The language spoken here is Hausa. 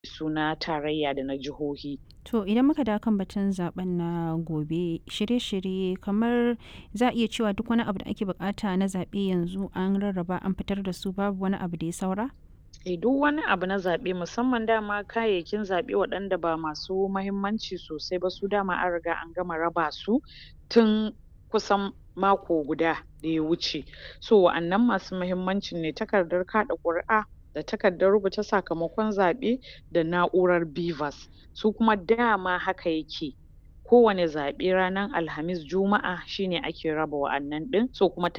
su na tarayya da na jihohi. To idan muka dawo kan batun zaben na gobe shirye-shirye kamar za a iya cewa duk wani abu da ake bukata na zaɓe yanzu an rarraba an fitar da su babu wani abu da ya saura? Eh duk wani abu na zaɓe musamman dama kayayyakin zaɓe waɗanda ba masu mahimmanci sosai ba su dama an riga an gama raba su tun kusan mako guda da ya wuce. So wa'annan masu mahimmancin ne takardar kaɗa ƙuri'a da takardar rubuta sakamakon zaɓe da na'urar BVAS su kuma dama haka yake kowane zaɓe ranar alhamis, juma'a shi ne ake raba wa'annan ɗin so kuma